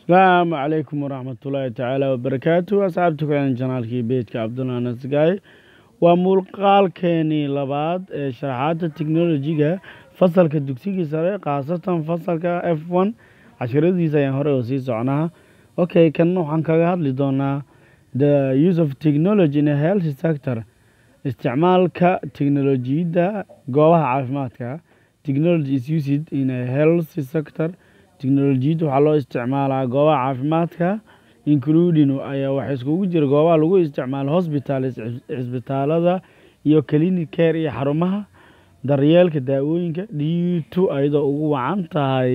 asalaamu calaykum waraxmatullaahi tacaala wabarakaatu asxaabta ku xiran janaalkii beedka cabdulla nasgaay waa muuqaalkeenii labaad ee sharaxaadda teknolojiga fasalka dugsigii sare khaasatan fasalka f one casharadiisa ayaan hore oo sii socnaa okay kan waxaan kaga hadli doonaa the use of technology in a health sector isticmaalka teknolojiyadda goobaha caafimaadka technology is used in a health sector teknolojiyadda waxaa loo isticmaalaa goobaha caafimaadka including ayaa waxa iskugu jira goobaha lagu isticmaalo hospitals cisbitaalada iyo clinic care iyo xarumaha daryeelka daawooyinka due to ayadoo ugu wacan tahay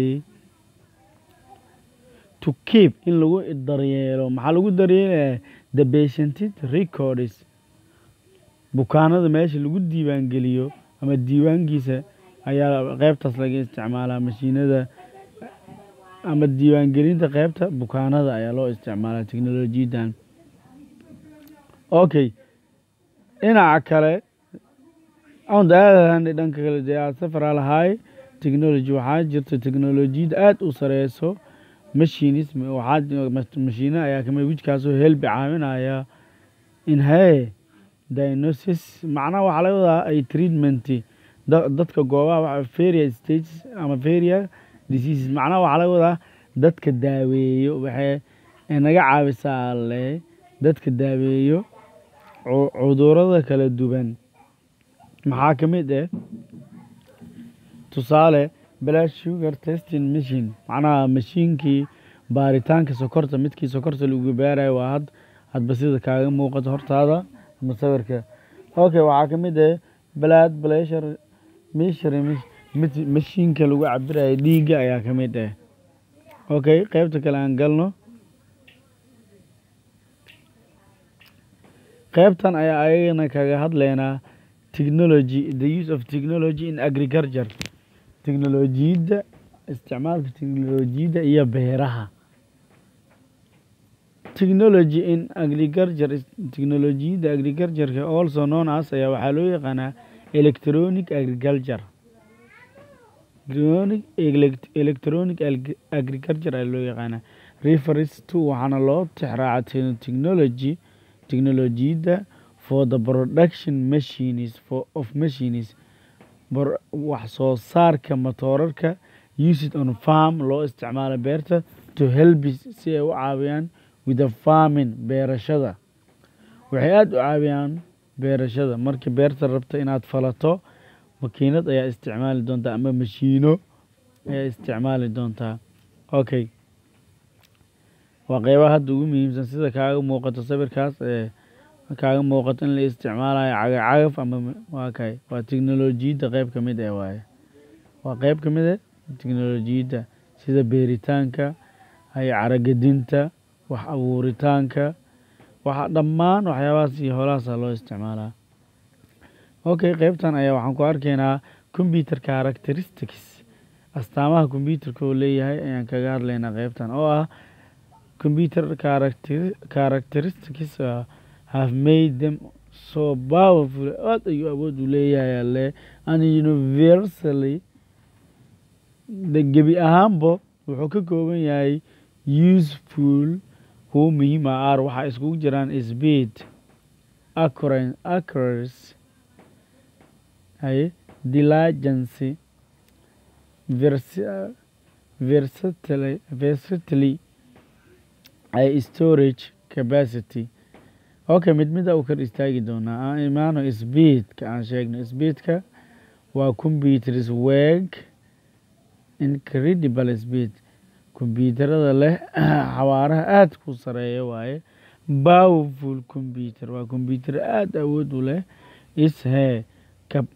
to keep in lagu daryeelo maxaa lagu daryeelaya the patient records bukaanada meesha lagu diiwaangeliyo ama diiwaankiisa ayaa qeybtaas laga isticmaalaa mashiinada ama diiwaangelinta qeybta bukaanada ayaa loo isticmaalaa teknolojiyadan okay dhinaca kale aadahan dhanka kale dee aad safaraa lahaay technology waxaa jirta teknolojiyadda aada u sareyso machines waxaa mashiine ayaa kamid wijkaasoo helbi caawinaya in hey diagnosis macnaha waxaa laga wadaa ay treatment dadka goobaha feria stages ama feria diseases macnaha waxaa laga wadaa dadka daaweeyo waxay naga caawisaa alle dadka daaweeyo cudurada kala duwan maxaa ka mid ah tusaale blood sugar testing machine macnaha mashiinkii baaritaanka sokorta midkii sokorta lagu baarayo waa had hadba sida kaaga muuqato hortaada ama sawirka okay waxaa ka mid ah blood pressure measure mashiinka lagu cabirayo dhiigga ayaa ka mid ah okay qeybta kale aan galno qeybtan ayaa ayagana kaga hadleynaa technology the use of technology in agriculture teknolojiyadda isticmaalka teknolojiyadda iyo beeraha technology in agriculture teknolojiyadda agricultureka also known as ayaa waxaa loo yaqaanaa electronic agriculture electronic agriculture ayaa loo yaqaanaa refers to waxaana loo tixraaca technology teknolojiyadda for the production machines for of machines wax soo saarka matoorarka used on farm loo isticmaalo beerta to help si ay u caawiyaan with the farming beerashada waxay aada u caawiyaan beerashada markii beerta rabta inaad falato makiinad ayaa isticmaali doontaa ama mashiino ayaa isticmaali doontaa okay waa qeybaha hadda ugu muhiimsan sida kaaga muuqato sawirkaas ee kaaga muuqato in la isticmaalayo cagacagaf ama waa kay waa teknolojiyadda qeyb ka mid eh waaye waa qeyb ka mid eh teknolojiyadda sida beeritaanka hay caragedinta wax abuuritaanka waxa dhammaan waxyaabahaas iyo holahaasa loo isticmaalaa okay qeybtan ayaa waxaan ku arkaynaa computer characteristics astaamaha computerka oo leeyahay ayaan kaga hadlaynaa qeybtan oo ah computer characteristics have made them so powerful aada ayuu awood u leeyahay alle and universally gebi ahaanba wuxuu ka kooban yahay useful kuwo muhiima ar waxaa iskugu jiraan speed accuracy haye diligency versatily versatily ay storage capacity okay mid mida u kar istaagi doonaa aan imaano speedka aan sheegno speedka waa computers work incredible speed kombyuutarada leh xawaaraha aada ku sareeya waaye powerful computer waa combyuutar aada awood u leh ishee ka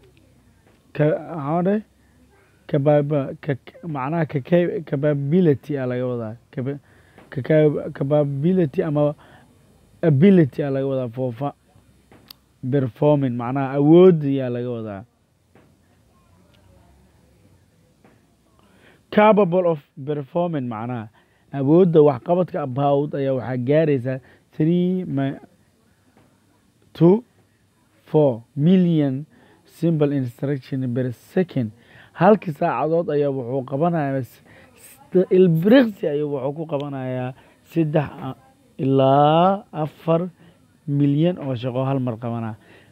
kaade kababa macnaha capability a laga wadaa capability ama ability a laga wadaa foofa performing macnaha awoodyaa laga wadaa capable of performing macnaha awoodda waxqabadka about ayaa waxaa gaaraysaa three to four million simple instruction per second halkii saacadood ayaa wuxuu qabanaya ilbiriqsi ayuu wuxuu ku qabanayaa saddex ilaa afar milyan oo shaqo hal mar qabanaa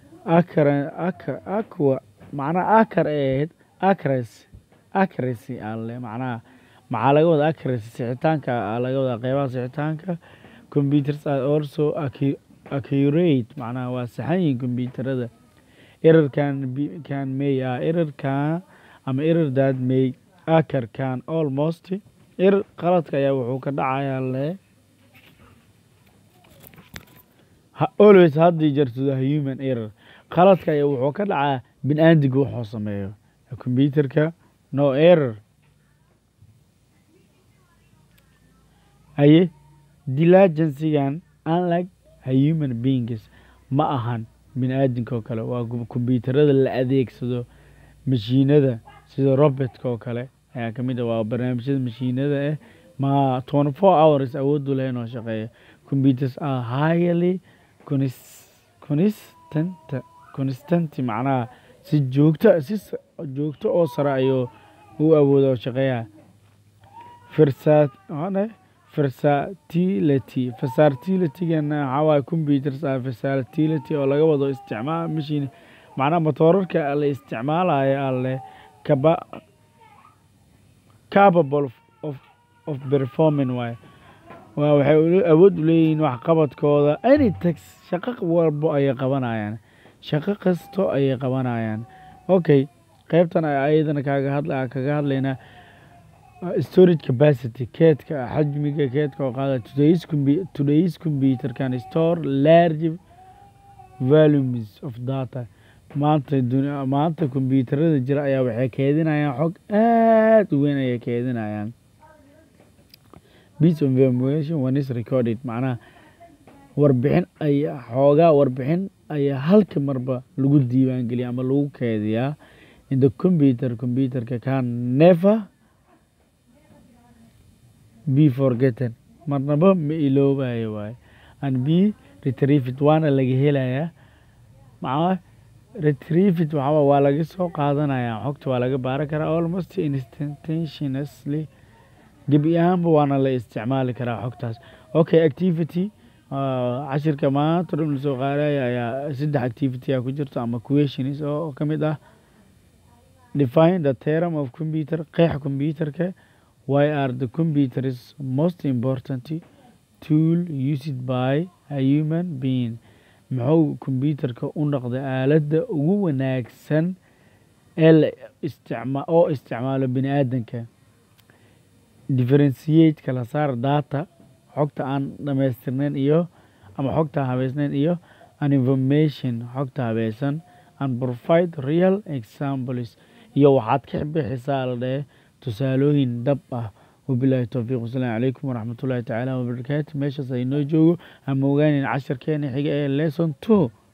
aqua macnaha akar ee ahayd accuracy accuracy alle macnaha maxaa laga wada accuracy sixitaanka laga wada qeybaha sixitaanka computers are also accurate macnaha waa saxan yihiin computerada error can be can may ah error can ama error that may occur can almost error qaladka ayaa wuxuu ka dhacayaa le always haddii jirto the human error qaladka ayaa wuxuu ka dhacaa bin aadiga wuxuu sameeyo computerka no error haye dilagensigan unlike human beings ma ahan bin aadinka oo kale waa kombyuutarada la adeegsado mashiinada sida robotka oo kale ayaa kamid ah waa barnaamijyada mashiinada ah ma twenty four hours awoodu leh inoo shaqeeya computers are highly constant constant macnaha si joogto si joogto oo sare ayuu u awooda oo shaqeeya firsat versatility versatilitygana waxaa waaye computers are versatility oo laga wado isticmaal machine macnaha matoorarka la isticmaalayo alle kaba capable of of performing waaye waa waxay awood u leeyihiin waxqabadkooda any tax shaqo walbo ayay qabanayaan shaqo kasto ayay qabanayaan okay qeybtan ayadana kaaga hadla kaga hadlaynaa storage capacity keedka xajmiga keedka oo qaada today's compu- today's computer can store large volumes of data maanta duni- maanta kombyuutarada jira ayaa waxay keedinayaan xog aad u weyn ayay keedinayaan piece of information when is recorded macnaha warbixin ayaa xoogaa warbixin ayaa halka marba lagu diiwaangeliya ama lagu keediyaa in the computer computerka can never be forgotten marnaba ma iloobayo waaye and be retrieved waana laga helayaa macnaha retrieved waxaa waa laga soo qaadanayaa xogta waa laga baaran karaa almost instantaneously gebi ahaanba waana la isticmaali karaa xogtaas okay activity cashirka maanta dhan lasoo qaadaya ayaa saddex activity a ku jirto ama questions oo ka mid ah define the theorem of computer qeex computerka why are the computers most important tool used by a human being muxuu computerka u noqday aaladda ugu wanaagsan ee la isticma oo isticmaalo bini aadanka differentiate kala saar data xogta aan dhamaystirnayn iyo ama xogta habeysnayn iyo an information xogta habeysan and provide real examples iyo waxaad ka bixisaa la dhehe tusaalooyin dhab ah wabilaahi towfiiq wasalaamu calaykum waraxmatullaahi tacaala wabarakaatu meeshaas aynoo joogo ama ogaanin casharkeena xiga ee lesson two